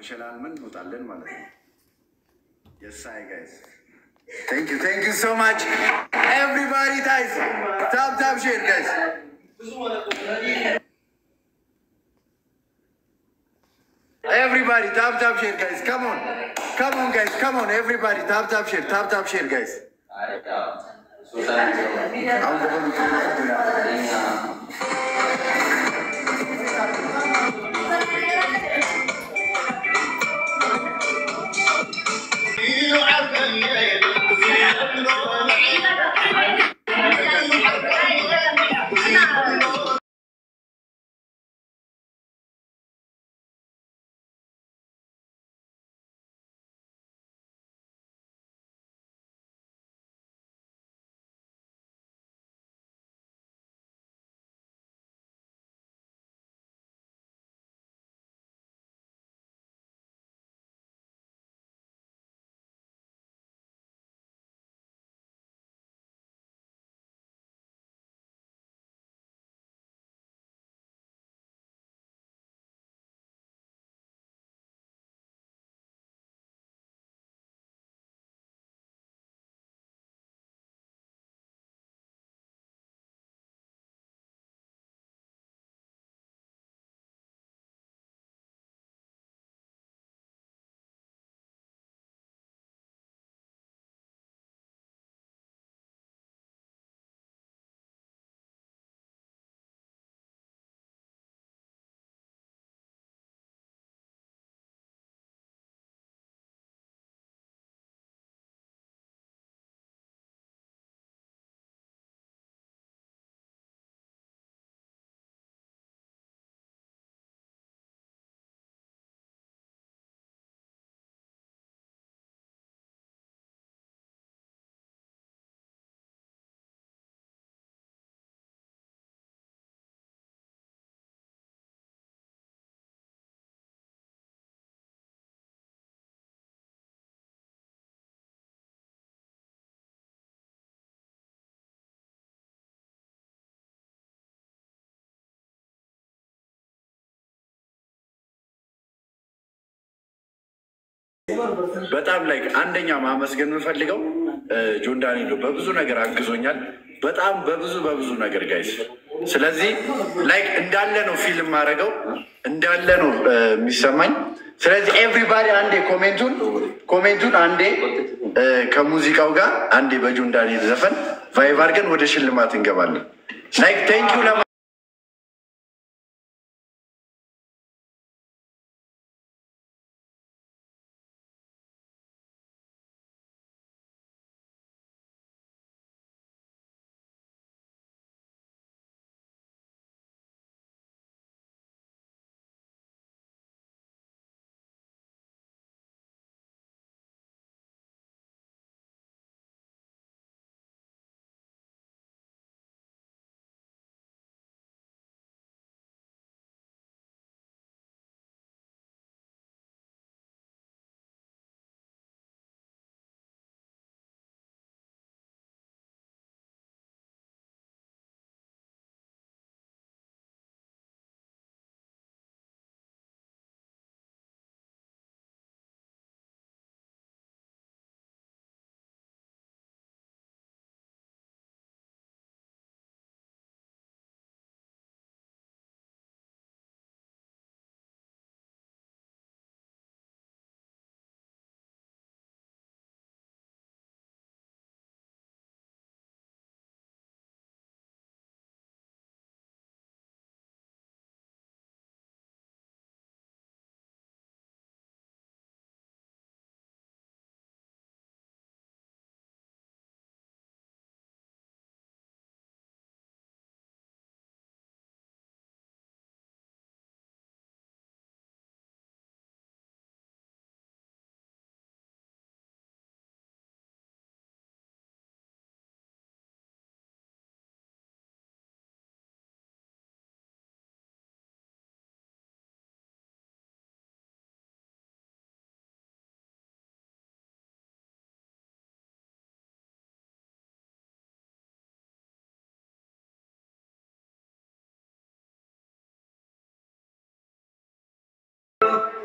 ሸላልመን እንወጣለን ማለት ነው። የሳይ ጋይስ ቴንክ ዩ ቴንክ ዩ ሶ ማች ኤቭሪባዲ ጋይስ ታፕ ታፕ ሼር ጋይስ ኤቭሪባዲ ታፕ ታፕ ሼር ጋይስ ካም ኦን ካም ኦን ጋይስ ካም ኦን ኤቭሪባዲ ታፕ ታፕ ሼር ታፕ ታፕ ሼር ጋይስ አሁን በጣም ላይ አንደኛ ማመስገን የምፈልገው ጆን ዳንኤል ነው። በብዙ ነገር አግዞኛል። በጣም በብዙ በብዙ ነገር ጋይስ። ስለዚህ ላይክ እንዳለ ነው ፊልም ማድረገው እንዳለ ነው እ፣ የሚሰማኝ። ስለዚህ ኤቭሪባዲ አንዴ ኮሜንቱን ኮሜንቱን አንዴ እ፣ ከሙዚቃው ጋር አንዴ በጆን ዳንኤል ዘፈን ቫይቭ አድርገን ወደ ሽልማት እንገባለን። ላይክ ቴንኪው ለማ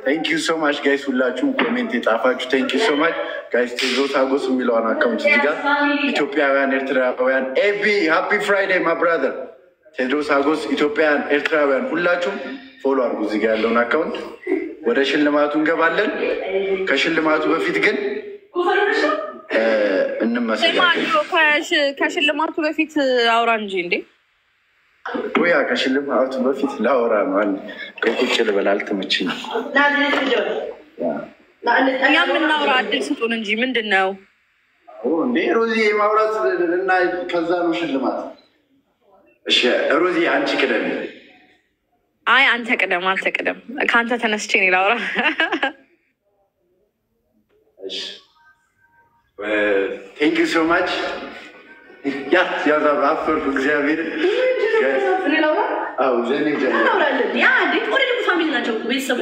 ቴንክ ዩ ሶ ማች ጋይስ፣ ሁላችሁም ኮሜንት የጻፋችሁ ቴንክ ዩ ሶ ማች ጋይስ። ቴድሮስ አጎስ የሚለውን አካውንት እዚህ ጋር ኢትዮጵያውያን ኤርትራውያን፣ ኤቢ ሃፒ ፍራይዴይ ማ ብራዘር። ቴድሮስ አጎስ ኢትዮጵያውያን ኤርትራውያን፣ ሁላችሁም ፎሎ አድርጉ እዚህ ጋር ያለውን አካውንት። ወደ ሽልማቱ እንገባለን። ከሽልማቱ በፊት ግን እ፣ እንመሰጋለን። ከሽ- ከሽልማቱ በፊት አውራ እንጂ እንዴ ያ ከሽልማቱ በፊት ላወራ ነው። አንድ ከቁጭ ልበል አልተመችኝም። እኛ የምናውራ እድል ስጡን እንጂ ምንድን ነው? እንዴ ሮዚ ማውራት እና ከዛ ነው ሽልማት። እሺ ሮዚ አንቺ ቅደም። አይ አንተ ቅደም፣ አንተ ቅደም። ከአንተ ተነስቼ እኔ ላውራ። ቴንክ ዩ ሶ ማች። ያ ያዛ አፈርኩ እግዚአብሔር አዎ ዘኔ ጀምር ፋሚሊ ናቸው ቤተሰብ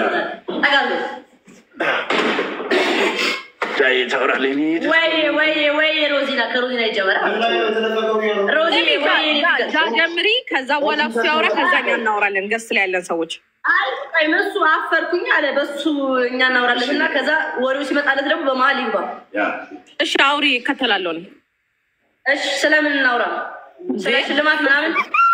ጃዬ ታወራለህ። ወይ ወይ ወይ ሮዚና ከሮዚና ይጀመራል። ሮዚ ወይ ጃ ጀምሪ፣ ከዛ በኋላ እሱ ያውራ፣ ከዛ እኛ እናወራለን። ገስ ላይ ያለን ሰዎች አይ ቆይ እሱ አፈርኩኝ አለ በሱ እኛ እናወራለን እና ከዛ ወሬው ሲመጣለት ደግሞ በመሀል ይግባ። ያ እሺ፣ አውሪ፣ ይከተላለሁ እኔ። እሺ ስለምን እናውራ? ስለ ሽልማት ምናምን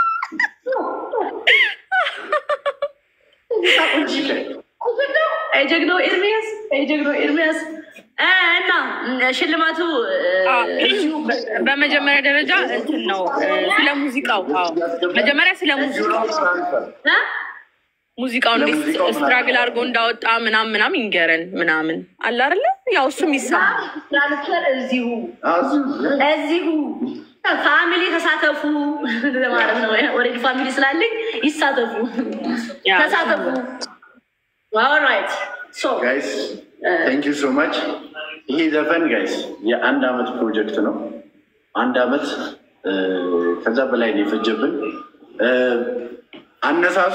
አይ ጀግናው ኤርሚያስ አይ ጀግናው ኤርሚያስ እ እና ሽልማቱ አ፣ በመጀመሪያ ደረጃ እንትን ነው እ፣ ስለ ሙዚቃው። አዎ፣ መጀመሪያ ስለ ሙዚቃው እ ሙዚቃው እንዴት ለሙዚቃው ስትራግል አድርጎ እንዳወጣ ምናምን ምናምን ይንገረን ምናምን አለ አይደለ? ያው እሱም ይሰማ ትራንስፈር እዚሁ አዙ እዚሁ ፋሚሊ ተሳተፉ ማለት ነው። ኦልሬዲ ፋሚሊ ስላለኝ ይሳተፉ፣ ያ። ተሳተፉ። ኦልራይት ሶ ጋይስ ቴንክ ዩ ሶ ማች። ይሄ ዘፈን ጋይስ የአንድ አመት ፕሮጀክት ነው። አንድ አመት እ፣ ከዛ በላይ ነው የፈጀብን። እ፣ አነሳሱ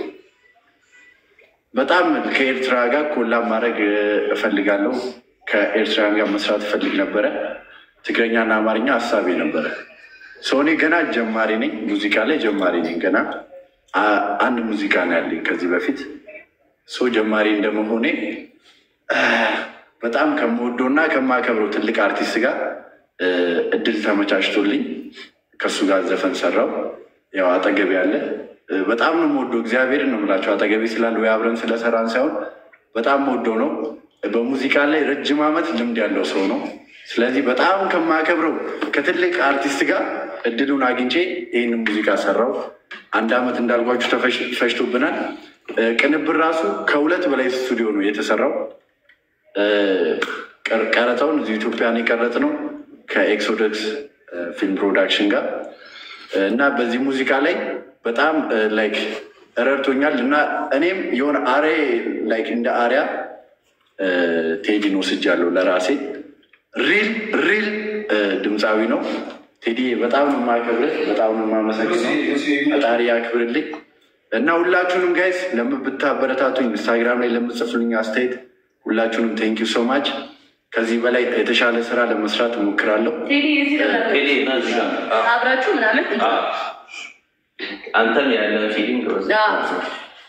በጣም ከኤርትራ ጋር ኮላብ ማድረግ እ፣ እፈልጋለሁ። ከኤርትራውያን ጋር መስራት እፈልግ ነበረ። ትግረኛና አማርኛ ሀሳቤ ነበረ። ሰው እኔ ገና ጀማሪ ነኝ፣ ሙዚቃ ላይ ጀማሪ ነኝ። ገና አ- አንድ ሙዚቃ ነው ያለኝ ከዚህ በፊት ሰው ጀማሪ እንደመሆኔ እ፣ በጣም ከምወደውና ከማከብረው ትልቅ አርቲስት ጋር እ፣ እድል ተመቻችቶልኝ ከእሱ ጋር ዘፈን ሰራው። ያው አጠገቤ ያለ እ፣ በጣም ነው የምወደው። እግዚአብሔርን ነው የምላቸው አጠገቤ ስላለ ወይ አብረን ስለሰራን ሳይሆን በጣም የምወደው ነው። በሙዚቃ ላይ ረጅም ዓመት ልምድ ያለው ሰው ነው። ስለዚህ በጣም ከማከብረው ከትልቅ አርቲስት ጋር እድሉን አግኝቼ ይህንን ሙዚቃ ሰራው። አንድ ዓመት እንዳልኳችሁ ተፈሽ- ፈጅቶብናል። እ፣ ቅንብር ራሱ ከሁለት በላይ ስቱዲዮ ነው የተሰራው። እ፣ ቀር- ቀረጻውን እዚህ ኢትዮጵያን የቀረጽ ነው ከኤክሶደክስ እ፣ ፊልም ፕሮዳክሽን ጋር እ፣ እና በዚህ ሙዚቃ ላይ በጣም እ፣ ላይክ ረድቶኛል እና እኔም የሆነ አሬ ላይክ እንደ አሪያ እ፣ ቴዲን ወስጃለሁ ለራሴ ሪል ሪል እ፣ ድምፃዊ ነው ቴዲ። በጣም ነው የማከብርህ፣ በጣም ነው የማመሰግነው። ፈጣሪ ያክብርልኝ እና ሁላችሁንም ጋይስ ለምብታበረታቱኝ ኢንስታግራም ላይ ለምጽፍልኝ አስተያየት ሁላችሁንም ቴንክ ዩ ሶ ማች። ከዚህ በላይ የተሻለ ስራ ለመስራት እሞክራለሁ። ቴዲ እዚህ ነበር። ቴዲ እና እዚህ ጋር አዎ፣ አብራችሁ ምናምን አዎ። አንተም ያለን ፊሊንግ አዎ።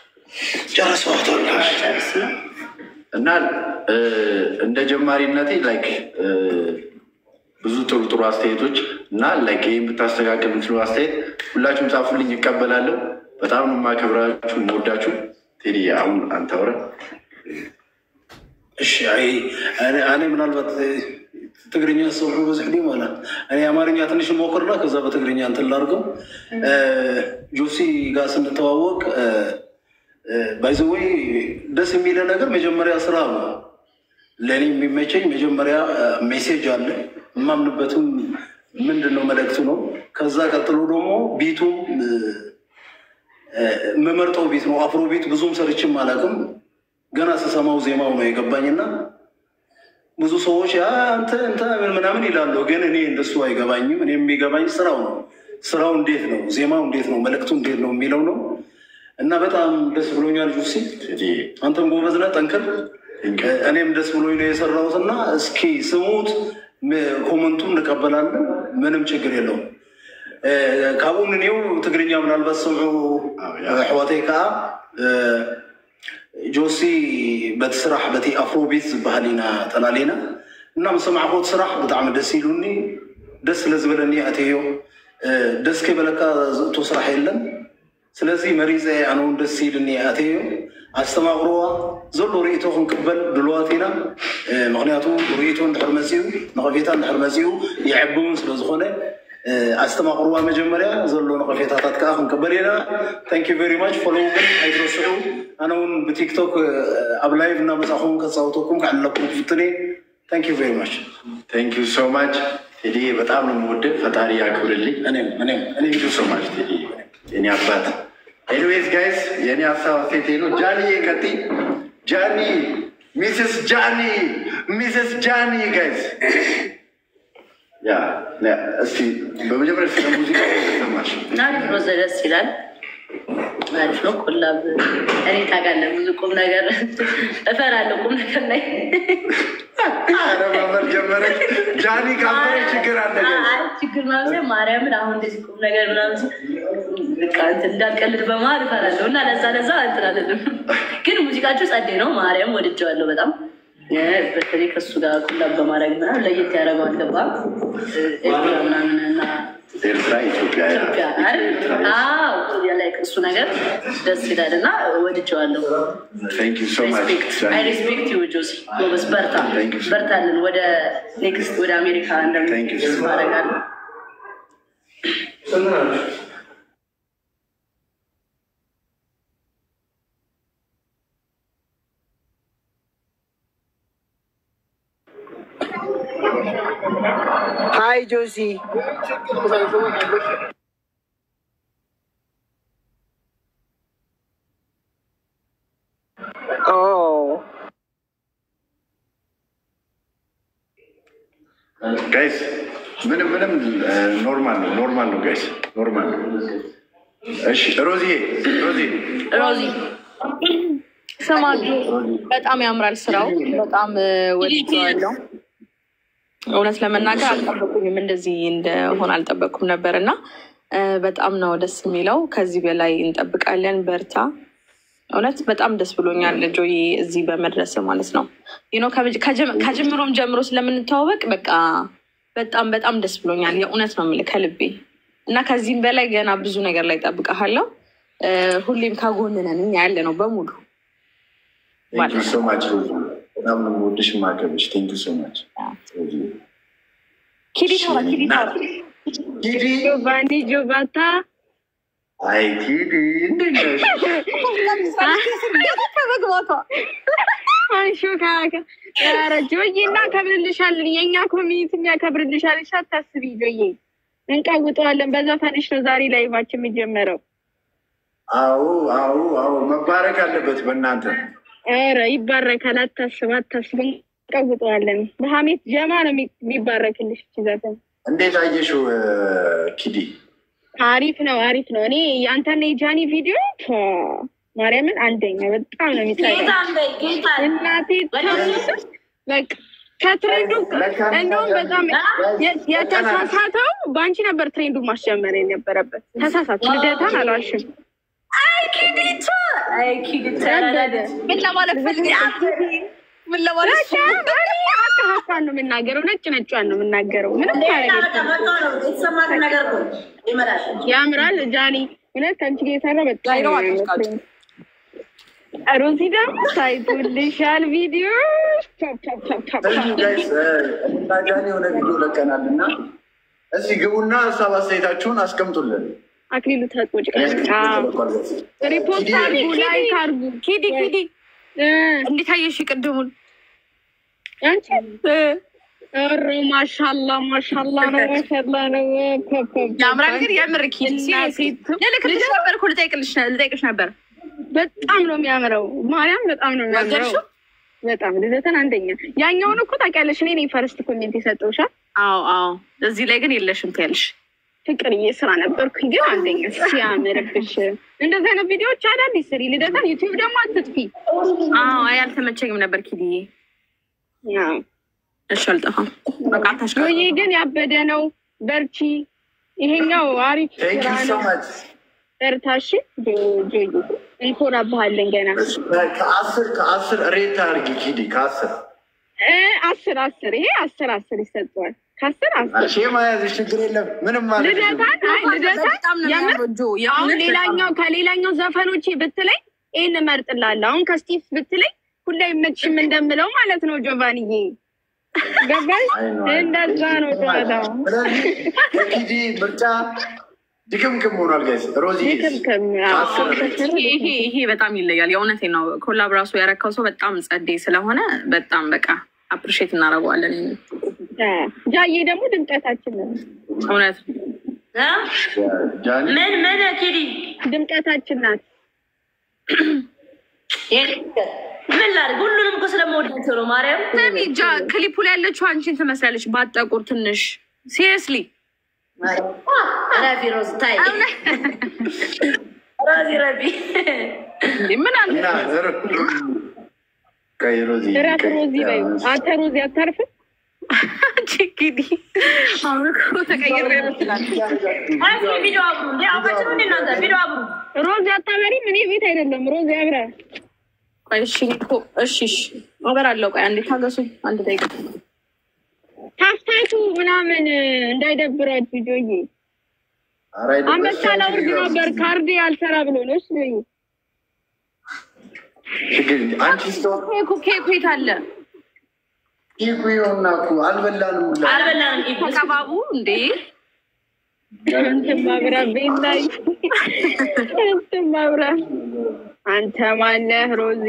ጨርስ ነው። እና እ፣ እንደ ጀማሪነቴ ላይክ እ፣ ብዙ ጥሩ ጥሩ አስተያየቶች እና ላይክ ይህን ብታስተካከል የምትሉ አስተያየት ሁላችሁም ጻፉልኝ፣ ይቀበላለሁ። በጣም ነው የማከብራችሁ የምወዳችሁ። ቴዲ አሁን አንተ አውራ። እሺ አይ እኔ- እኔ ምናልባት እ፣ ትግርኛ ሰው በዚህ ጊዜ ማለት እኔ አማርኛ ትንሽ ሞክርና ከዛ በትግርኛ እንትን ላድርገው። እ፣ ጆሲ ጋር ስንተዋወቅ ባይዘወይ ደስ የሚለ ነገር መጀመሪያ ስራ ነው። ለእኔ የሚመቸኝ መጀመሪያ ሜሴጅ አለ የማምንበትም ምንድን ነው መልእክቱ ነው። ከዛ ቀጥሎ ደግሞ ቢቱ የምመርጠው ቤት ነው። አፍሮ ቤት ብዙም ሰርችም አላውቅም። ገና ስሰማው ዜማው ነው የገባኝና ብዙ ሰዎች "አ፣ አንተ እንተ ምን ምናምን ይላሉ፣ ግን እኔ እንደሱ አይገባኝም። እኔ የሚገባኝ ስራው ነው። ስራው እንዴት ነው፣ ዜማው እንዴት ነው፣ መልእክቱ እንዴት ነው የሚለው ነው እና በጣም ደስ ብሎኛል ጁሲ። ቴዲ አንተም ጎበዝ ነህ፣ ጠንክር። Thank you. እኔም ደስ ብሎኝ ነው የሰራሁት እና እስኪ ስሙት፣ ም- ኮመንቱን እንቀበላለን። ምንም ችግር የለውም። ካብኡ ንኒው ትግርኛ ምናልባት ሰምዑ አዎ፣ ያ። ኣሕዋተይ ከዓ ጆሲ በቲ ስራሕ በቲ ኣፍሮቢት ዝበሃል ኢና ጠላሊና እና ምስ ሰማዕኮ እቲ ስራሕ ብጣዕሚ ደስ ኢሉኒ ደስ ስለ ዝበለኒ ኣትዮ ደስ ከይበለካ ዝእቶ ስራሕ የለን ስለዚ መሪፀ ኣነ እውን ደስ ኢልኒ ኣትዮ ኣስተማቅርዋ ዘሎ ርእቶ ክንቅበል ድልዋት ኢና ምክንያቱ ርእቶ እንድሕር መፅኡ ንቐፌታ እንድሕር መፅኡ ይዕብውን ስለዝኮነ ኣስተማቅርዋ መጀመርያ ዘሎ ነቐፌታታት ከዓ ክንቅበል ኢና ታንኪ ቨሪ ማች ፎሎው ግን ኣይትረስዑ ኣነ እውን ብቲክቶክ ኣብ ላይቭ እናመፃኹም ከፃውተኩም ክዕለኩም ክፍትኔ ታንኪ ቨሪ ማች ቴንክ ዩ ሶ ማች ቴዲ በጣም ነው የምወድህ። ፈጣሪ ያክብርልኝ። እኔም እኔም እኔም ቴንክ ዩ ሶ ማች ቴዲ የኔ አባት። ኤኒዌይዝ ጋይስ የኔ ሀሳብ አስተያየቴ ነው። ጃኒ ቀጥይ። ጃኒ ሚስስ ጃኒ ሚስስ ጃኒ ጋይስ ያ ያ፣ እስቲ በመጀመሪያ ስለ ሙዚቃ ተሰማሽ? አሪፍ ነው። ደስ ይላል። አሪፍ ነው። ኮላብ እኔ ታውቃለህ፣ ብዙ ቁም ነገር እፈራለሁ። ቁም ነገር ላይ ኧረ መመር ጀመረች። ጃኒ ካፈረ ችግር አለ ጋይስ። አይ ችግር ማለት ማርያምን አሁን እንደዚህ ቁም ነገር ምናምን ሲል በቃ እንትን እንዳልቀልድ በመሀል እፈራለሁ እና ለዛ ለዛ እንትን አልልም። ግን ሙዚቃችሁ ጸዴ ነው። ማርያም ወድጀዋለሁ በጣም እ በተለይ ከሱ ጋር ኩላብ በማድረግ ምናምን ለየት ያደረገዋል። ገባ ኤርትራ ምናምን እና ኤርትራ ኢትዮጵያ ኢትዮጵያ አይደል? ኤርትራ አዎ like እሱ ነገር ደስ ይላል እና ወድጀዋለሁ። ቴንክ ዩ ሶ ማች አይ ሬስፔክት ዩ ጆሲ ጎበዝ፣ በርታ Thank you, sir. በርታልን። ወደ ኔክስት ወደ አሜሪካ Thank you, እንደምንስ sir. ማድረጋለሁ። Hi, Josie. Oh. ጋይስ ምንም ምንም ኖርማል ነው ኖርማል ነው ጋይስ ኖርማል ነው። እሺ ሮዚ ሮዚ ሮዚ ስማጁ በጣም ያምራል ስራው። በጣም ወድጀዋለሁ። እውነት ለመናገር አልጠበቁኝም፣ እንደዚህ እንደሆነ አልጠበቅኩም ነበር እና እ፣ በጣም ነው ደስ የሚለው። ከዚህ በላይ እንጠብቃለን። በርታ። እውነት በጣም ደስ ብሎኛል ጆዬ እዚህ በመድረስ ማለት ነው። ዩ ኖ ከጀ- ከጅምሮም ጀምሮ ስለምንተዋወቅ በቃ በጣም በጣም ደስ ብሎኛል። የእውነት ነው የምልህ ከልቤ እና ከዚህም በላይ ገና ብዙ ነገር ላይ ጠብቀሃለሁ። ሁሌም ከጎን ነን እኛ ያለ ነው በሙሉ ቴንክ ዩ ሶ ማች ሮዚ በጣም ነው የምወድሽ የማከብርሽ። ቴንክ ዩ ሶ ማች ሮዚ ኪዲ ታራ ኪዲ ታራ ኪዲ ጆቫኒ ጆቫታ አይ ኪዲ እንዴት ነሽ? ከመግባቷ አንሹ ኧረ ጆዬ እናከብርልሻለን። የእኛ ኮሚኒቲ የሚያከብርልሻል። እሺ አታስቢ ጆዬ፣ እንቀውጠዋለን። በዛ ፈንሽ ነው ዛሬ ላይቫችን የሚጀመረው። አዎ አዎ አዎ መባረክ አለበት በእናንተ ኧረ ይባረካል። አታስብ አታስብ፣ እንቀውጠዋለን። በሀሜት ጀማ ነው የሚ- የሚባረክልሽ። ይዘትን እንዴት አየሽው እ፣ ኪዲ? አሪፍ ነው አሪፍ ነው። እኔ የአንተና የጃኒ ቪዲዮ ፏ፣ ማርያምን አንደኛ በጣም ነው የሚታየው። ጌታን በይ ጌታን እናቴ ትምህርት በቃ ከትሬንዱ እንደውም በጣም የ- የተሳሳተው በአንቺ ነበር ትሬንዱ ማስጀመር የነበረበት። ተሳሳት ልደታን አልዋሽም። አይ ኪዲቱ አይ ኪዲቱ ምን ለማለት ፈልግ ምን ለማለት አካሀፋን ነው የምናገረው፣ ነጭ ነጯን ነው የምናገረው። ምንም ታረገ የተሰማት ነገር እኮ ይመላል። ያምራል። ጃኒ እውነት ከአንቺ ጋር የሰራ በጣም ጃኒ ነው ነው የሚመስለኝ። ሮዚ ደግሞ ታይቶልሻል ቪዲዮ ቻፕ ቻፕ ቻፕ ቻፕ እሺ ጋይስ እ፣ እና ጃኒ የሆነ ቪዲዮ ለቀናል እና እስኪ ግቡና ሀሳብ አስተያየታችሁን አስቀምጡልን። አክሊሉ ታጥቦ ጭቃ ሪፖርት አርጉ፣ ላይክ አርጉ። ኪዲ ኪዲ እ፣ እንዴት አየሽ ቅድሙን? አንቺ ኧረ ማሻላ ማሻላ ነው ማሻላ ነው። ኮ- ኮ- ኮ- ያምራል ግን የምር ኪዲ እናቴ ቱ- ልልክልሽ ነበር እኮ ልጠይቅልሽ ልጠይቅሽ ነበር። በጣም ነው የሚያምረው። ማርያም በጣም ነው የሚያምረው። ወደድሽው? በጣም ልደተን አንደኛ። ያኛውን እኮ ታውቂያለሽ፣ እኔ ነኝ ፈርስት ኮሜንት የሰጠውሻል። አዎ አዎ፣ እዚህ ላይ ግን የለሽም ትያለሽ። ፍቅርዬ ስራ ነበርኩኝ ግን አንደኛ ሲያምርብሽ። እንደዚህ አይነት ቪዲዮዎች አዳዲስ ስሪ። ልደተን ዩቲዩብ ደግሞ አትጥፊ። አዎ አይ አልተመቸኝም ነበር ኪዲዬ። አዎ። እሺ አልጠፋም። በቃ አታሽቃ ጆዬ ግን ያበደ ነው። በርቺ። ይሄኛው አሪፍ ቴንክ ስራ ዩ ሶ ነው። ማች በርታሽ ጆ- ጆዬ እንኮራብሃለን ገና ከአስር ከአስር ሬት አድርጊ ኪዲ ከአስር እ አስር አስር ይሄ አስር አስር ይሰጠዋል። ከአስር አስር ሺ መያዝሽ ችግር የለም ምንም ማለት ልደታን አይ ልደታን በጣም ነው የምር የሚያምረው ጆ አሁን የእውነት ሌላኛው ከሌላኛው ዘፈኖቼ ብትለኝ ይህን እመርጥላለሁ። አሁን ከስቲቭ ብትለኝ ሁላ ይመችም እንደምለው ማለት ነው። ጆቫንዬ ገባሽ? እንደዛ ነው ጨዋታው። ስለዚህ የኪዲ ምርጫ ድክምክም ሆኗል ጋይስ ሮዚ ድክምክም፣ ከአስር አዎ። ሬት ይሄ ይሄ በጣም ይለያል። የእውነቴ ነው። ኮላብ ራሱ ያረካው ሰው በጣም ጸዴ ስለሆነ በጣም በቃ አፕሪሼት እናደርገዋለን። ጃዬ ደግሞ ድምቀታችን ነው። እውነት እ? ጃኒ ምን ምን ኪዲ ድምቀታችን ናት። ምን ላድርግ? ሁሉንም እኮ ስለመወዳቸው ነው። ማርያም ስሚ ጃ ክሊፑ ላይ ያለችው አንቺን ትመስላለች፣ ባጠቁር ትንሽ ሲሪየስሊ ረቢ ሮዝ ታይ ሮዚ ረቢ ምን አለ እና ቀይ ሮዚ እራት ሮዚ በይ። አንተ ሮዚ አታርፍም? አንቺ እንግዲህ አሁን እኮ ተቀይሬ ይመስላል። አይ ቪዲዮ አብሩ እንዴ አውቃችሁ እንዴ እናንተ ቪዲዮ አብሩ ሮዚ አታበሪም? እኔ ቤት አይደለም ሮዚ አብረ ቆይ እሺ እኮ እሺ እሺ አበራለሁ። ቆይ አንዴ ታገሱኝ፣ አንድ ደቂቃ ታፍታቱ ምናምን እንዳይደብራችሁ ጆዬ ኧረ አይደለም፣ አንበሳ ላውርድ ነበር ካርዴ አልሰራ ብሎ ነው። እሺ ጆዬ ችግር የለም። አንቺ ስትሆን ኬኩ ኬኩ የት አለ? ይኩ ይሆና እኮ አልበላንም ሁላ አልበላንም ኢብስ ተቀባቡ እንዴ እንትን ማብራ ቤት ላይ እንትን ማብራ አንተ ማነህ ሮዚ?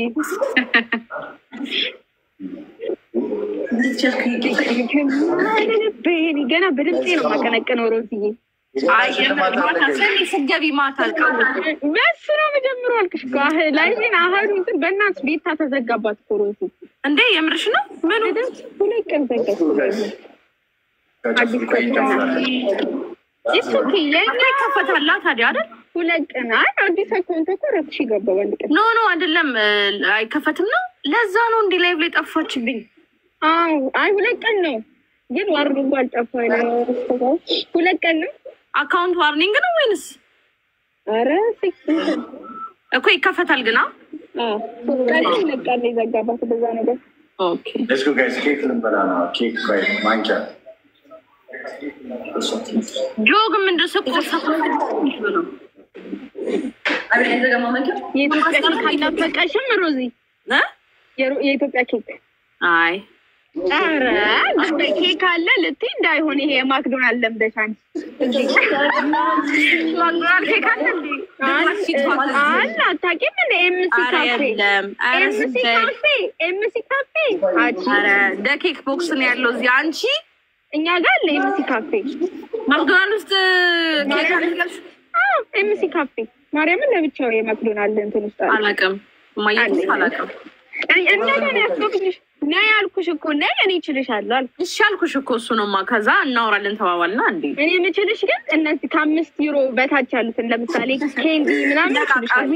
ገና በድምፄ ነው የማቀነቅነው ሮዝዬ። አይ የምር ማታ ሰኒ ስትገቢ ማታ አልቃወት በሱ ነው መጀመሩ አልክሽ እኮ አህ ላይ ግን አህዱ እንትን በእናትሽ ቤታ ተዘጋባት እኮ ሮዚ። እንዴ የምርሽ ነው? ምኑ ሁለት ቀን ዘጋች። ከጨፍር ቆይ እንጨምራለን። ኢትስ ኦኬ የኛ ይከፈታላ ታዲያ አይደል? ሁለት ቀን አይ አዲስ አካውንት እኮ ረፍሽ ገባ በአንድ ቀን። ኖ ኖ አይደለም፣ አይከፈትም ነው። ለዛ ነው እንዲህ ላይቭ ላይ ጠፋችብኝ። አዎ አይ ሁለት ቀን ነው ግን ዋርኒንጉ አልጠፋ ነው። ሁለት ቀን ነው። አካውንት ዋርኒንግ ነው ወይንስ አረ ሲክስ እኮ ይከፈታል ግና? ቀን ሁለት ቀን ነው የዘጋባት በዛ ነገር። ኦኬ ሌትስ ጎ ጋይስ ኬክ ልንበላ ነው። ኬክ ቆይ ማንኪያ ጆግ ምንድን ነው ስቆ ነው አብሬ የተገማ መንከር የኢትዮጵያ ኬክ አልናፈቀሽም ሮዚ? እ? የሮ- የኢትዮጵያ ኬክ አይ ኧረ እንደ ኬክ አለ ልትይ እንዳይሆን ይሄ የማክዶናልድ ለምደሽ አንቺ ማክዶናልድ ኬክ አለ እንዴ? አለ አታውቂም? እንደ ኤምሲ ኧረ ካፌ የለም። ኧረ ኤምሲ ስደይ። ካፌ ኤምሲ ካፌ አንቺ ኧረ እንደ ኬክ ቦክስ ነው ያለው እዚህ። አንቺ እኛ ጋር አለ ኤምሲ ካፌ ማክዶናልድ ውስጥ ኬክ አለ ብለሽ አዎ ኤምሲ ካፌ ማርያምን ለብቻው የማክዶናልድ እንትን ውስጥ አለ። አላውቅም። ማየት አላውቅም። እኔ እኔ ያስገቡልሽ ነይ ያልኩሽ እኮ ነይ እኔ እችልሻለሁ አልኩ። እሺ አልኩሽ እኮ እሱ ነውማ። ከዛ እናወራለን ተባባልና እንዴ እኔ የምችልሽ ግን እነዚህ ከአምስት ዩሮ በታች ያሉትን ለምሳሌ ኬንዲ ምናምን ነቃቃሚ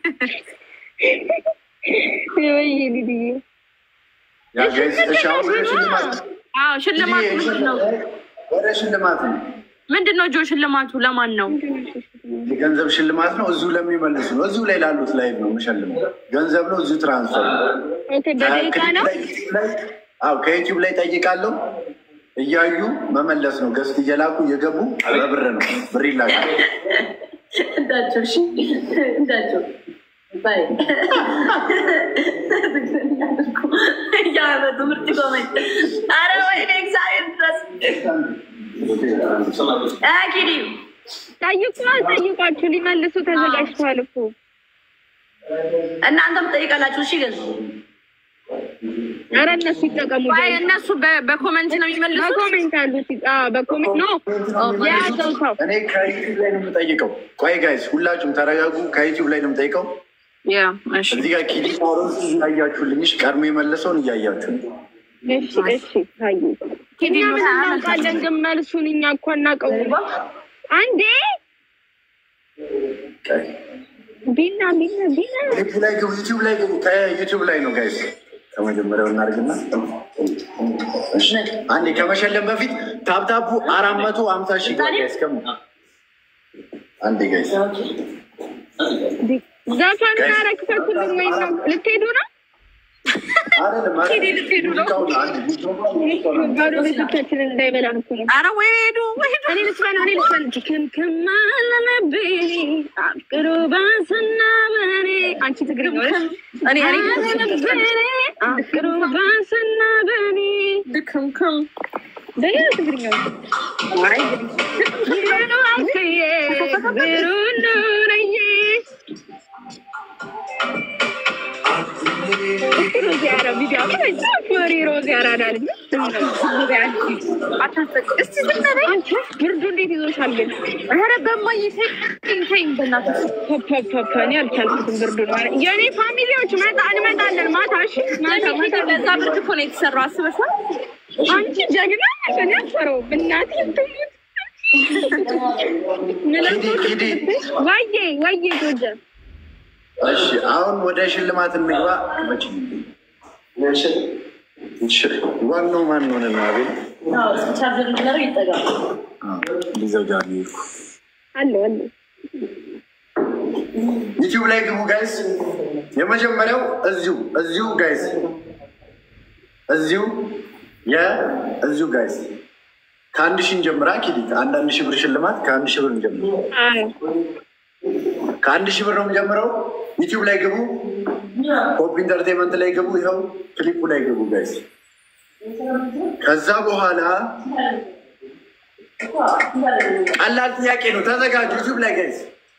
እችልሻለሁ። ወይ ሊዲዬ ያ ጋይስ እሺ፣ አሁን ወደ ሽልማት አዎ ሽልማቱ ምንድን ነው? ወደ ሽልማት ነው። ምንድን ነው ጆ ሽልማቱ ለማን ነው? የገንዘብ ሽልማት ነው። እዚሁ ለሚመልሱ ነው። እዚሁ ላይ ላሉት ላይ ነው የምሸልመው። ገንዘብ ነው። እዚሁ ትራንስፈር ነው። ኦኬ በደቂቃ ነው አዎ ከዩቲዩብ ላይ ጠይቃለሁ። እያዩ መመለስ ነው። ገስት እየላኩ እየገቡ በብር ነው። ብር ይላካል። እንዳቸው እሺ እንዳቸው ባይ እያመጡ ምርጥ ጎመኝ አረ ወይኔ እግዚአብሔር ድረስ ኪዲ ጠይቁ ጠይቋችሁ ሊመልሱ ተዘጋጅተዋል እኮ እናንተም ጠይቃላችሁ። እሺ ግን ኧረ እነሱ ይጠቀሙ አይ እነሱ በ- በኮመንት ነው የሚመልሱት። በኮሜንት አሉት በኮሜንት ኖ የያዘው ሰው እኔ ከዩቲዩብ ላይ ነው የምጠይቀው። ቆይ ጋይስ ሁላችሁም ተረጋጉ። ከዩቲዩብ ላይ ነው የምጠይቀው። ያ እሺ እዚህ ጋር ኪዲ ሮዝ እያያችሁልኝ፣ እሺ፣ ቀድሞ የመለሰውን እያያችሁ እሺ እሺ ታዩ እኛ ምን እናውቃለን ግን መልሱን እኛ እኮ እናውቀው አንዴ ቢና ቢና ቢና ዩቲዩብ ላይ ግቡ። ዩቲዩብ ላይ ግቡ። ከዩቲዩብ ላይ ነው ጋይስ። ከመጀመሪያው እናድርግና እሺ፣ አንዴ ከመሸለም በፊት ታፕታፑ አራት መቶ ሀምሳ ሺህ ጋይስ ከሙ አንዴ ጋይስ ዘፈኑን አረግፈኩልን ወይ ነው ልትሄዱ ነው? ባዶ ቤቶቻችንን እንዳይበላን እኮ ነው። ኧረ ወይ ሄዱ ወይ ሄዱ። እኔ ልስፈን እኔ ልስፈን ክምክም አለመብኝ አፍቅሮ ባሰና በኔ አንቺ ትግርኛ ነሽ? እኔ እኔ አለመብኝ አፍቅሮ ባሰና በኔ ድክምክም ደያ ትግርኛ አይ ብሩ አክዬ ብሩ ኑረዬ ሮዚ አራ ቪዲዮ ሪ ሮዚ አራዳ ልጅ እስቲ ዝም በይ። አንቺ ብርዱ እንዴት ይዞሻል ግን? ኧረ በማዬ ተይኝ ተይኝ በእናትሽ። ፐፐፐ እኔ አልቻልኩትም ብርዱ ነው። የእኔ ፋሚሊዎች መጣ እንመጣለን ማታ እሺ ማታ ማታ ለዛ ብርድ እኮ ነው የተሰራው አስበሻል? አንቺ ጀግና ነሽ። እኔ አልፈራውም። እናቴ ትሙት ኪዲ ዋዬ ዋዬ ጎጀ እሺ አሁን ወደ ሽልማት እንግባ። ዋናው ማን ሆነ ነው? አቤል ቻርጀር እንዲያደርግ ይጠጋል። ሊዘጋ ነው የሄድኩ። አለ አለ ዩቲዩብ ላይ ግቡ ጋይስ። የመጀመሪያው እዚሁ እዚሁ ጋይስ እዚሁ የእዚሁ ጋይስ ከአንድ ሺህ እንጀምራ። ኪዲት አንዳንድ ሺህ ብር ሽልማት ከአንድ ሺህ ብር እንጀምር። አዎ ከአንድ ሺህ ብር ነው የምጀምረው። ዩቲዩብ ላይ ግቡ፣ ፖፕ ኢንተርቴንመንት ላይ ግቡ፣ ይኸው ክሊፑ ላይ ግቡ ጋይስ። ከዛ በኋላ ቀላል ጥያቄ ነው፣ ተዘጋጁ። ዩቲዩብ ላይ ጋይስ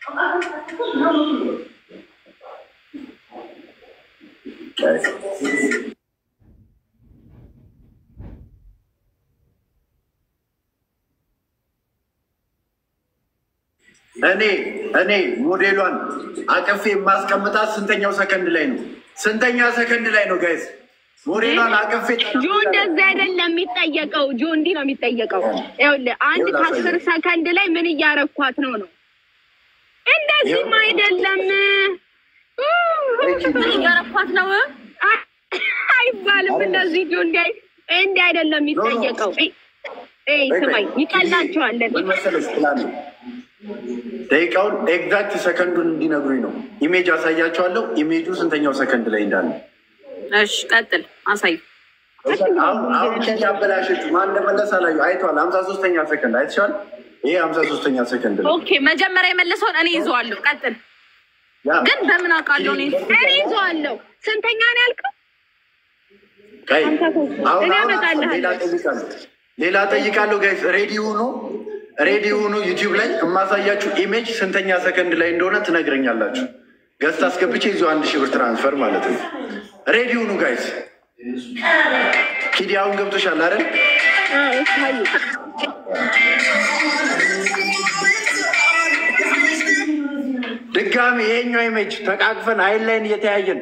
እኔ እኔ ሞዴሏን አቅፌ የማስቀምጣት ስንተኛው ሰከንድ ላይ ነው? ስንተኛ ሰከንድ ላይ ነው ጋይስ? ሞዴሏን አቅፌ ጆ እንደዚህ አይደለም የሚጠየቀው። ጆ እንዲህ ነው የሚጠየቀው። ይኸውልህ አንድ ከአስር ሰከንድ ላይ ምን እያረኳት ነው ነው። እንደዚህም አይደለም እያረኳት ነው። አይባልም። እንደዚህ ጆ እንዲህ አይ- እንዲህ አይደለም የሚጠየቀው። እይ፣ እይ ስማኝ፣ ይቀላቸዋለን። ምን መሰለሽ ፕላን ደቂቃውን ኤግዛክት ሰከንዱን እንዲነግሩኝ ነው። ኢሜጅ አሳያቸዋለሁ። ኢሜጁ ስንተኛው ሰከንድ ላይ እንዳለ እሺ ቀጥል፣ አሳይ። አሁን አሁን ያበላሸች ማን እንደመለስ አላዩ አይተዋል። ሀምሳ ሶስተኛ ሰከንድ አይተሻል። ይሄ ሀምሳ ሶስተኛ ሰከንድ ነው። ኦኬ መጀመሪያ የመለሰውን እኔ ይዘዋለሁ። ቀጥል። ያ ግን በምን አውቃለሁ እኔ? እኔ ይዘዋለሁ። ስንተኛ ነው ያልከው? ቀይ ሀምሳ ሶስት አሁን እኔ አሁን አመጣልሃለሁ። ሌላ ጠይቃለሁ ሌላ ጠይቃለሁ። ጋይስ ሬዲ ሁኑ፣ ሬዲ ሁኑ። ዩቲዩብ ላይ የማሳያችሁ ኢሜጅ ስንተኛ ሰከንድ ላይ እንደሆነ ትነግረኛላችሁ። ገዝት አስገብቼ ይዞ አንድ ሺህ ብር ትራንስፈር ማለት ነው። ሬዲ ሁኑ ጋይስ። ኪዲ አሁን ገብቶሻል አይደል? አዎ፣ ይታዩ። ድጋሚ ይሄኛው ኢሜጅ ተቃቅፈን አይን ላይን እየተያየን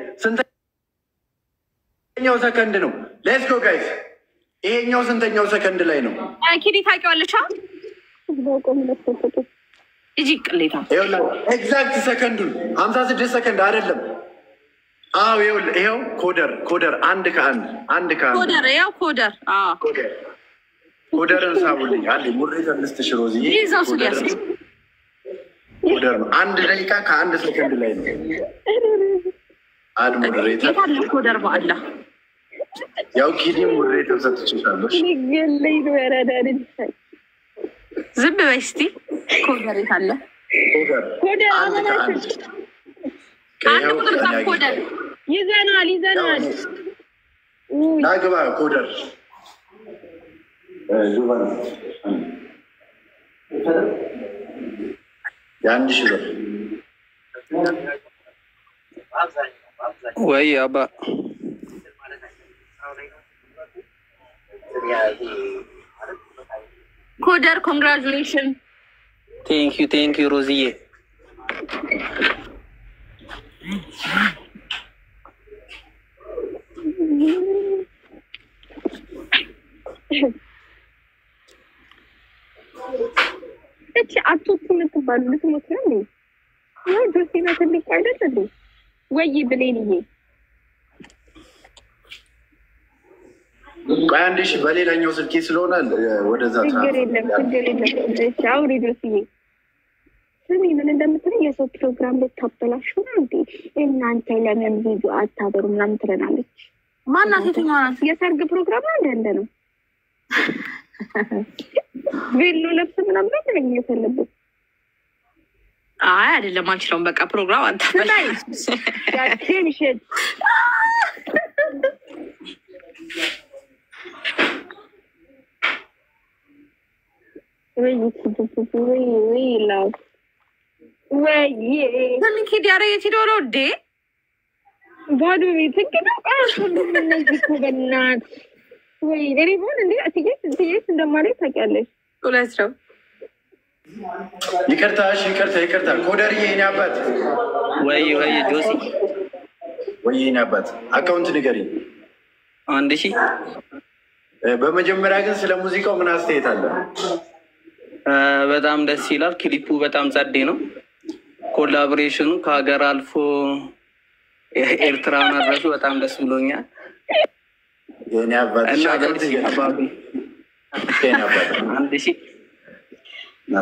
ስንተኛው ሰከንድ ነው? ሌትስ ጎ ጋይስ። ይሄኛው ስንተኛው ሰከንድ ላይ ነው? ኪዲ ታውቂዋለሽ? አ? በቆም ለተሰጡ እጂ ቅሌታ ኤግዛክት ሰከንዱን ሀምሳ ስድስት ሰከንድ አይደለም። አዎ ይኸውልህ፣ ይኸው ኮደር ኮደር አንድ ከአንድ አንድ ከአንድ ኮደር፣ ያው ኮደር። አዎ ኮደር ኮደርን ሳቡልኝ አንዴ ሙሬት ልስጥሽ ሮዚ ይዘው ስል ያስ ኮደር ነው። አንድ ደቂቃ ከአንድ ሰከንድ ላይ ነው። አድ ሙሬተር የታለ ኮደር? በአላ ያው ኪዲ ሙሬተር ሰጥችሻለሽ። ገለይ ነው ያራዳን ዝም በይ እስቲ። ኮደር የታለ? ኮደር ኮደር አንድ ከአንድ አንድ ይኸው ቁጥር ጻፍ። እኔ ኮደር ይዘናል ይዘናል። ውይ ናግባ ኮደር ዙባን የአንድ ሺህ ብር ወይ አባ ኮደር ኮንግራጁሌሽን። ቴንኪዩ ቴንኪዩ ሮዝዬ እቺ አቶቱ የምትባሉ ልትሞት ነው እንዴ? ያው ጆሴና ትልቁ አይደል እንዴ? ወይ ብሌንዬ ቆይ አንድ ሺህ በሌላኛው ስልኬ ስለሆነ ወደዛ ችግር የለም ችግር የለም። እሺ አውሪ ጆስዬ። ስሚ ምን እንደምትለኝ የሰው ፕሮግራም ልታበላሹ ነው እንዴ እናንተ ለምን ቪዲዮ አታበሩ ምናምን ትለናለች። ማናት? የትኛዋ ናት? የሰርግ ፕሮግራም ነው እንደ እንደ ነው ቬሎ ለብስ ምናምን ነው ትለኝ የፈለጉት አይ አይደለም፣ አንችለውም። በቃ ፕሮግራም አታበላሽ። ያችን ሽት ወይ ወይ ወይ ላው ወይ ኪድ ያረ የት ሄዶ ነው እንዴ? ባዶ ቤት እንግዲህ ቃሱ እነዚህ እኮ በእናትህ ወይ ሪቦን እንዴ እትዬስ እትዬስ እንደማለት ታውቂያለሽ። እውነት ነው። ይቅርታ፣ እሺ፣ ይቅርታ፣ ይቅርታ። ኮደርዬ የኔ አባት ወይ ወይ ጆሲ ወይ የኔ አባት አካውንት ንገሪኝ። አንድ ሺህ እ፣ በመጀመሪያ ግን ስለ ሙዚቃው ምን አስተያየት አለ? እ፣ በጣም ደስ ይላል። ክሊፑ በጣም ጸዴ ነው። ኮላቦሬሽኑ ከሀገር አልፎ ኤርትራ መድረሱ በጣም ደስ ብሎኛል የኔ አባት እሺ፣ እና አካውንት በዚህ ንገሪኝ። አባቢ የኔ አባት አንድ ሺህ ና።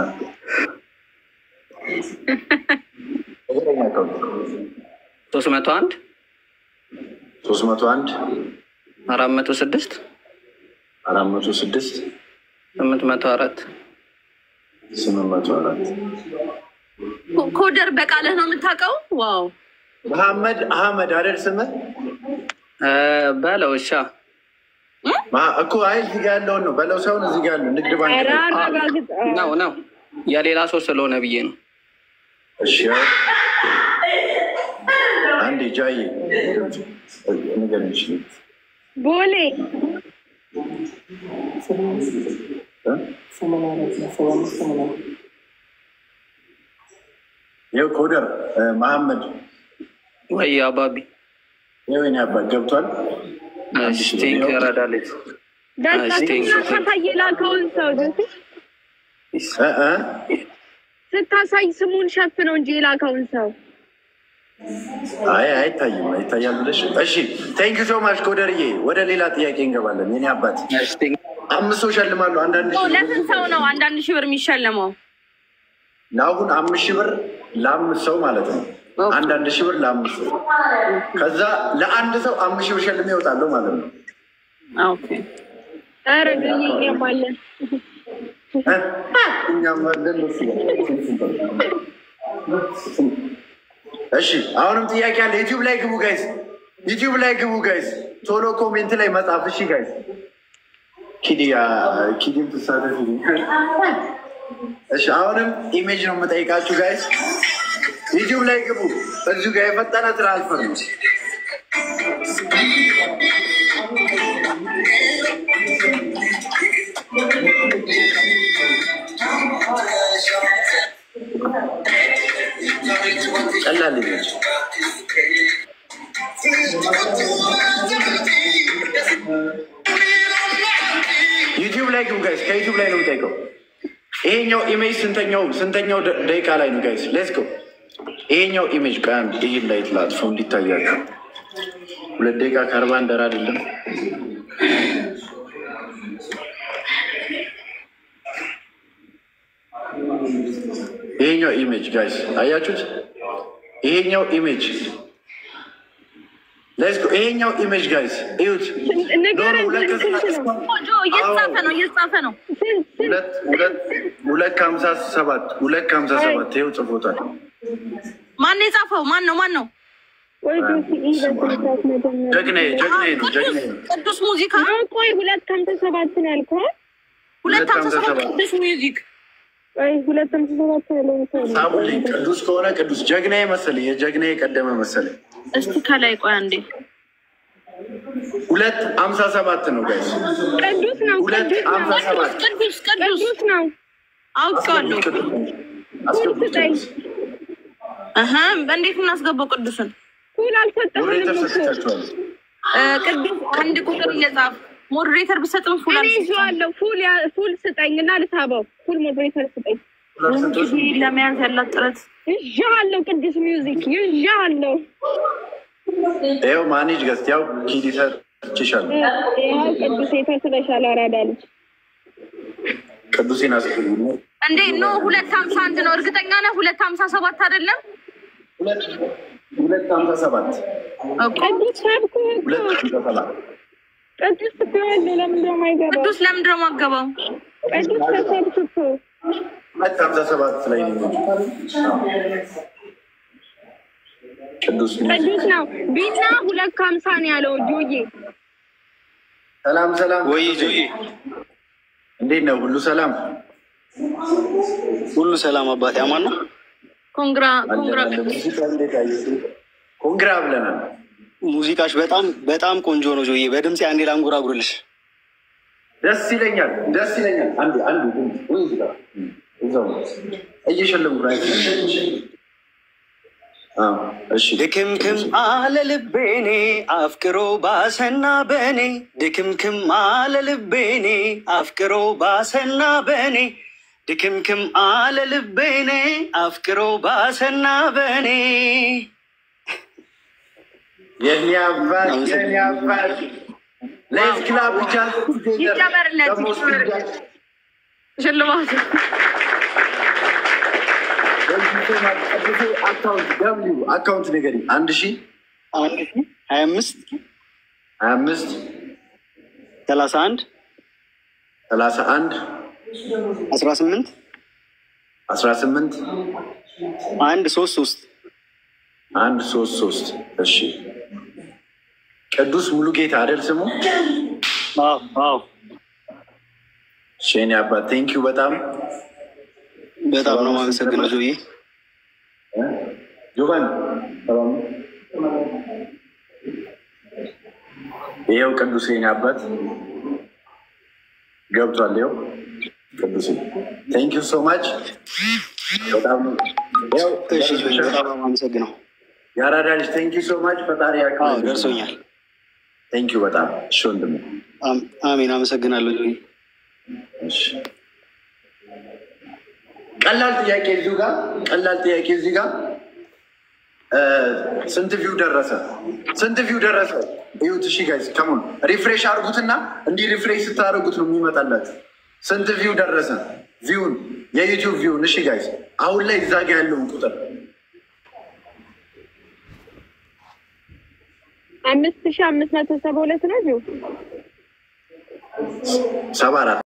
ንገረኝ አካውንት ሶስት መቶ አንድ ሶስት መቶ አንድ አራት መቶ ስድስት አራት መቶ ስድስት ስምንት መቶ አራት ስምንት መቶ አራት ኮ- ኮደር በቃልህ ነው የምታውቀው? ዋው መሐመድ አህመድ አይደል ስምህ? እ፣ በለው እሻ መሐ- እኮ አይ እዚህ ጋ ያለውን ነው በለው ሳይሆን እዚህ ጋ ያለው ንግድ ባንክ ኧረ ነው። አረጋግጥ። ነው ነው የሌላ ሰው ስለሆነ ብዬ ነው። እሺ ያው አንዴ ጃዬ ንገሪኝ እሺ። ቦሌ እ? ይኸው ኮደር እ፣ መሐመድ ወይ አባቢ ይኸው የኔ አባት ገብቷል። ቴንክ ረዳለች ደስታችን ስታሳይ የላከውን ሰው ጆሲ እ እ ስታሳይ ስሙን ሸፍነው እንጂ የላከውን ሰው አይ አይታይም፣ አይታያል ብለሽ እሺ። ቴንክ ሶ ማች ኮደርዬ። ወደ ሌላ ጥያቄ እንገባለን። የኔ አባት አምስት ሰው ሸልማለሁ። አንዳንድ ሺህ ብር ለስንት ሰው ነው አንዳንድ ሺህ ብር የሚሸለመው? ለአሁን አምስት ሺህ ብር ለአምስት ሰው ማለት ነው። አንዳንድ ሺህ ብር ለአምስት ሰው ከዛ ለአንድ ሰው አምስት ሺህ ብር ሸልሜ ይወጣለሁ ማለት ነው። ኦኬ ኧረ ግን እኛም አለን እ? እኛም አለን ደስ ይላል። እሺ አሁንም ጥያቄ አለ። ዩቲዩብ ላይ ግቡ ጋይስ፣ ዩቲዩብ ላይ ግቡ ጋይስ። ቶሎ ኮሜንት ላይ መጻፍ እሺ ጋይስ። ኪዲያ ኪዲም ትሳተፍ። እሺ አሁንም ኢሜጅ ነው የምጠይቃችሁ ጋይስ። ዩቲዩብ ላይ ግቡ። እዚሁ ጋር የፈጠነ ትራንስፈር ነው። ቀላል ኢሜጅ ዩቲዩብ ላይ ግቡ ጋይስ። ከዩቲዩብ ላይ ነው የምጠይቀው። ይሄኛው ኢሜጅ ስንተኛው ስንተኛው ደ- ደቂቃ ላይ ነው ጋይስ? ሌትስ ጎ። ይሄኛው ኢሜጅ ቀን ይህን ላይ ትላጥፎ እንዲታያቸው ሁለት ደቂቃ ከአርባ እንደር አይደለም። ይሄኛው ኢሜጅ ጋይስ አያችሁት? ይሄኛው ኢሜጅ ሌትስ ጎ። ይሄኛው ኢሜጅ ጋይስ እዩት። ንገረን ኖ፣ ሁለት ስንት ነው? ጆ እየተጻፈ ነው እየተጻፈ ነው። ስንት ስንት ሁለት ሁለት ሁለት ከሀምሳ ሰባት ሁለት ከሀምሳ ሰባት ይኸው ጽፎታል። ማን ነው የጻፈው? ማን ነው ማን ነው? ቆይ ጆሲ ይህ በስንት ሰዓት መጀመሪያ ጀግናዬ ጀግናዬ ነው ቅዱስ ጀግናዬ ነው። ቅዱስ ሙዚቃ ነው? ቆይ ሁለት ከሀምሳ ሰባት ነው ያልከው? ሁለት ሀምሳ ሰባት ሰባት ቅዱስ ሚውዚክ ቆይ ሁለት ከሀምሳ ሰባት ያለውን ሰው ነው። ሳሙልኝ ቅዱስ ከሆነ ቅዱስ ጀግናዬ መሰለኝ የጀግናዬ ቀደመ መሰለኝ። እስቲ ከላይ ቆይ አንዴ ሁለት ሀምሳ ሰባት ነው ጋይስ። ቅዱስ ነው ሁለት ቅዱስ ነው ሀምሳ ሰባት ቅዱስ ቅዱስ ቅዱስ ነው። አውቄዋለሁ። አስገቡት ስጠኝ። ቅዱስ እህ እንዴት እናስገባው ቅዱስን? ፉል አልሰጠህንም ሞዴሬተር እኮ ሰጥቻቸዋል። እ፣ ቅዱስ አንድ ቁጥር እየጻፍ ሞዴሬተር ብሰጥም ፉል እኔ አልሰጥም። ይዤዋለሁ። ፉል ያ- ፉል ስጠኝ እና ልሳበው። ፉል ሞዴሬተር ስጠኝ። እንግዲህ ለመያዝ ያላት ጥረት ይዤዋለሁ። ቅዱስ ሚውዚክ ይዤዋለሁ። ይኸው ማኔጅ ገዝት ያው ኪዲ ሰጥቼሻለሁ። ይኸው ቅዱስ የተስለሻል አራዳ ልጅ ቅዱሴን አስገቡ እንዴ ኖ ሁለት ሀምሳ አንድ ነው። እርግጠኛ ነህ? ሁለት ሀምሳ ሰባት አይደለም? ሁለት ሁለት ሀምሳ ሰባት እኮ ቅዱስ ሳብኩ እኮ ሁለት ሀምሳ ሰባት ቅዱስ እኮ ያለው ለምንድን ነው የማይገባው? ቅዱስ ለምንድን ነው የማገባው? ቅዱስ ተሰብክ እኮ ሁለት ሀምሳ ሰባት ላይ ነው። ቅዱስ ቅዱስ ነው። ቢና ሁለት ከሀምሳ ነው ያለው ጆዬ። ሰላም ሰላም፣ ወይ ጆዬ እንዴት ነው? ሁሉ ሰላም ሁሉ ሰላም አባቴ አማን ነው። ኮንግራ ኮንግራ አለን። ሙዚቃ እንዴት አየሽው? ኮንግራ ብለናል። ሙዚቃሽ በጣም በጣም ቆንጆ ነው ጆዬ። በድምፅ አንዴ ላንጎራጉርልሽ። ደስ ይለኛል፣ ደስ ይለኛል። አንዱ አንዱ ወይ እዚህ ጋር እዛው እየሸለምኩ ነው። አዎ፣ እሺ ድክምክም አለ ልቤኔ አፍቅሮ ባሰና በኔ ድክምክም አለ ልቤኔ አፍቅሮ ባሰና በኔ ድክምክም አለ ልቤኔ አፍቅሮ ባሰና በኔ የኔ አባት የኔ አባት ሌስ ክላብ ብቻ ይጨመርለት፣ ደግሞ ይጨመርለት። ሽልማቱ አካውንት ደብሊው አካውንት ነገር አንድ ሺ አንድ ሺ ሀያ አምስት ሀያ አምስት ሰላሳ አንድ ሰላሳ አንድ አስራ ስምንት አስራ ስምንት አንድ ሶስት ሶስት አንድ ሶስት ሶስት እሺ ቅዱስ ሙሉጌታ አይደል ስሙ? አዎ አዎ እሺ የኔ አባት ቴንኪው በጣም በጣም ነው የማመሰግነው ጆዬ። ጆቫን ሰላም ነው? ይኸው ቅዱስ የኔ አባት ገብቷል። ይኸው ቅዱስ ቴንኪው ሶ ማች በጣም ይኸው እሺ ጆዬ በጣም ነው የማመሰግነው። የአራዳ ልጅ ቴንኪው ሶ ማች ፈጣሪ አዎ ያክብርልኝ። ደርሶኛል። ቴንኪው በጣም እሺ ወንድሜ አም- አሜን አመሰግናለሁ ጆዬ። እሺ ቀላል ጥያቄ እዚሁ ጋር ቀላል ጥያቄ እዚህ ጋር እ ስንት ቪው ደረሰ? ስንት ቪው ደረሰ? ይሁት እሺ ጋይስ ከሙን ሪፍሬሽ አድርጉትና እንዲህ ሪፍሬሽ ስታደርጉት ነው የሚመጣላችሁ። ስንት ቪው ደረሰ? ቪውን የዩቲዩብ ቪውን እሺ ጋይስ አሁን ላይ እዛ ጋ ያለውን ቁጥር አምስት ሺ አምስት መቶ ሰባ ሁለት ነው ጆ ሰባ አራት